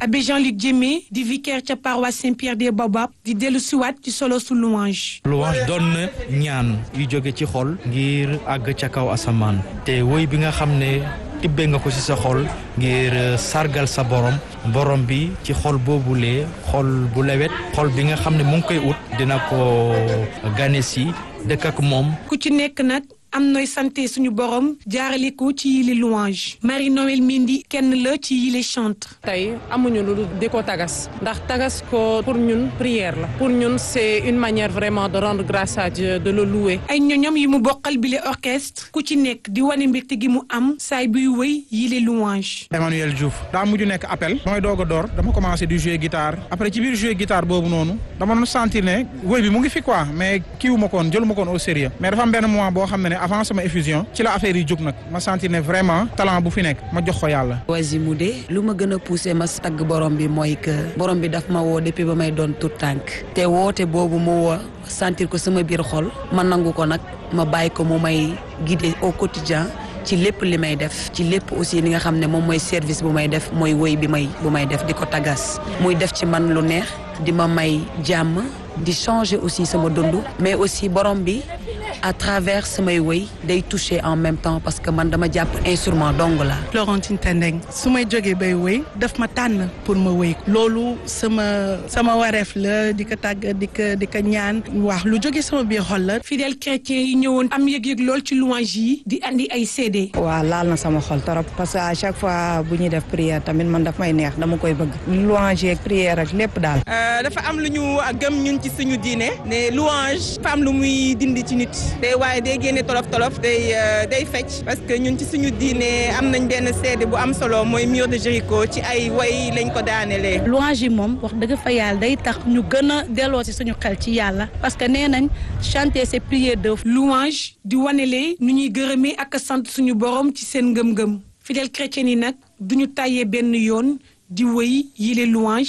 abbé Jean-Luc Diémé di vicaire ca paroisse Saint-Pierre des Baobabs di dellu siwaat ci solo su louange louange doon na ñaan yu jóge ci xol ngir àgg ca kaw asamaan te woy bi nga xam ne tibbee nga ko ci sa xol ngir sargal sa borom borom bi ci xol boobulee xol bu lewet xol bi nga xam ne mu ngi koy ut dina ko gane si dëkk ak moom ku ci nekk nag am nooy santé suñu borom jaarale ko ci yile louange Marie Noël Mendy kenn la ci yile chante tey amuñu lu di ko tagas ndax tagas ko pour ñun prière la pour ñun c'est une manière vraiment de rendre grâce à Dieu de le louer ay ñoñom yi mu bokkal bile orchestre ku ci nekk di wane mbégte gi mu am saay buy wëy yile louange Emmanuel Diouf daa mujj nekk appel mooy doog a door dama commencé di jouer guitare après ci biir jouer guitare boobu noonu dama doon sentir ne wëy bi mu ngi fi quoi mais kiiwu ma koon jëlu ma koon au sérieux mais dafa am benn moment boo xam ne ne avant sama effusion ci la affaire yi jóg nag ma sentir ne vraiment talent bu fi nekk ma jox ko yàlla Wazimoudé lu ma gën a poussé ma tagg borom bi mooy que borom bi daf ma woo depuis ba may doon tout tànk te woote boobu mu woo sentir ko sama biir xol ma nangu ko nag ma bàyyi ko mu may guider au quotidien ci lépp li may def ci lépp aussi li nga xam ne moom mooy service bu may def mooy woy bi may bu may def di ko tagas muy def ci man lu neex di ma may jàmm di changer aussi sama dund mais aussi borom bi à travers samay woy day toucher en même temps parce que man dama jàpp instrument dong la Florentine Tendeng su may jógee bay woy daf ma tànn pour ma woy loolu sama sama wareef la di ko tàgg di ko di ko ñaan wax lu jóge sama biir xol la fidèle chrétien yi ñëwoon am yëg-yëg lool ci louange yi di andi ay CD waaw laal na sama xol torop parce que à chaque fois bu ñuy def prière tamit man daf may neex dama koy bëgg louange ak prière ak lépp daal dafa am lu ñu gëm ñun ci suñu diine ne louange dafa am lu muy dindi ci nit day waaye day génne tolof tolof day day fecc parce que ñun ci suñu diine am nañ benn seede bu am solo mooy mur de Jéricho ci ay way lañ ko daanelee. louange yi moom wax dëgg fa yàlla day tax ñu gën a delloo ci suñu xel ci yàlla parce que nee nañ chanter c'est prier de louange di wanele nu ñuy gërëmee ak sant suñu borom ci seen ngëm-ngëm fidèle chrétien yi nag duñu tàyyee benn yoon di wëy yile louange